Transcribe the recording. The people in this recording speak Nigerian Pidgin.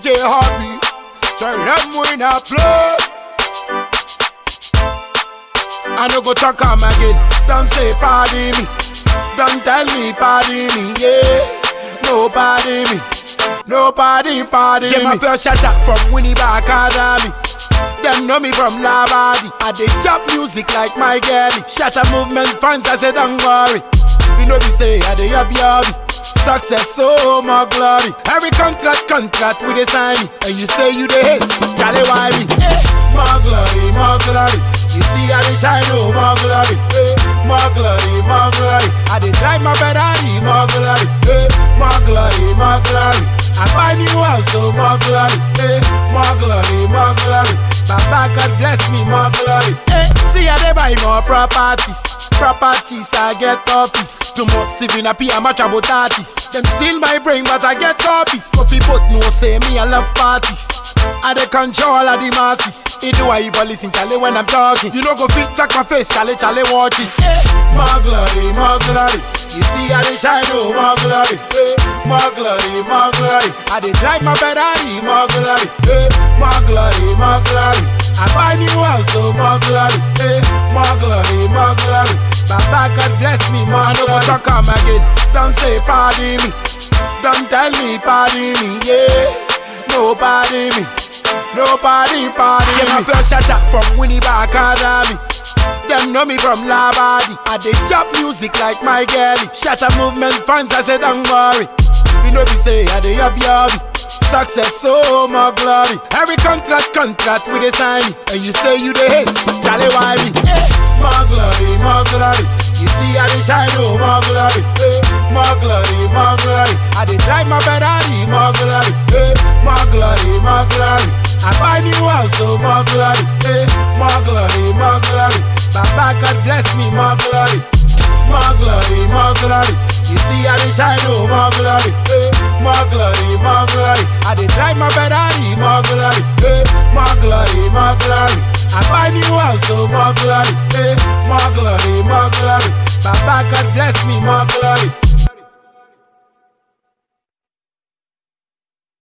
DJ Hobby. Tell them we not play. I no go talk am again. Don't say pardon me. Don't tell me pardon me. Yeah. No pardon me. Nobody pardon me. J'ai m'appelle Shatta from Winnipeg Academy. Them know me from Lavadi. I dey chop music like my girlie. Shatta movement fans, I say don't worry. We know we say I dey happy happy. Success, so more glory. Every contract, contract we dey sign. And you say you dey hate, Charlie why me? Eh, more glory, more glory. You see I dey shine, oh more glory. Eh, more glory, more glory. I dey drive my Ferrari, more glory. Eh, more glory, more glory. I buy new house, so more glory. Eh, more glory, more glory. Baba God bless me, more glory. Eh, see I dey buy more properties. Properties, I get office. Too much living a pay much about artists. Them steal my brain, but I get copies. So people know say me I love parties. I dey control of the masses. It do I even listen, Charlie, when I'm talking. You know go fit like my face, Charlie, Charlie, watch it. Eh, more glory, more glory. You see I dey shine, oh, more glory. Eh, more glory, more glory. I dey drive my Ferrari, more glory. Eh, more glory, more glory. I buy new house, so more glory. Eh, more glory, more glory. Baba God bless me, more I no go talk am again. Don't say pardon me. Don't tell me pardon me. Yeah, nobody me. Nobody pardon me. J'ai m'appelle Shatta from Winnipeg Academy. Them know me from Lavadi. I dey chop music like my girlie. Shatta movement fans, I say don't worry. We know we say I dey happy happy. Success, so more glory. Every contract, contract we dey sign. And you say you dey hate, Charlie why me? Eh, more glory, more glory. You see I dey shine, oh more glory. Eh, more glory, more glory. I dey drive my Ferrari, more glory. Eh, more glory, more glory. I buy new house, so more glory. Eh, more glory, more glory. Baba God bless me, more glory. More glory, more glory. You see I dey shine, oh more glory. Eh, more glory, more glory. I dey drive my Ferrari, more glory. Eh, more glory, more glory. I buy new house, so more glory. Eh, more glory, more glory. Baba God bless me, more glory.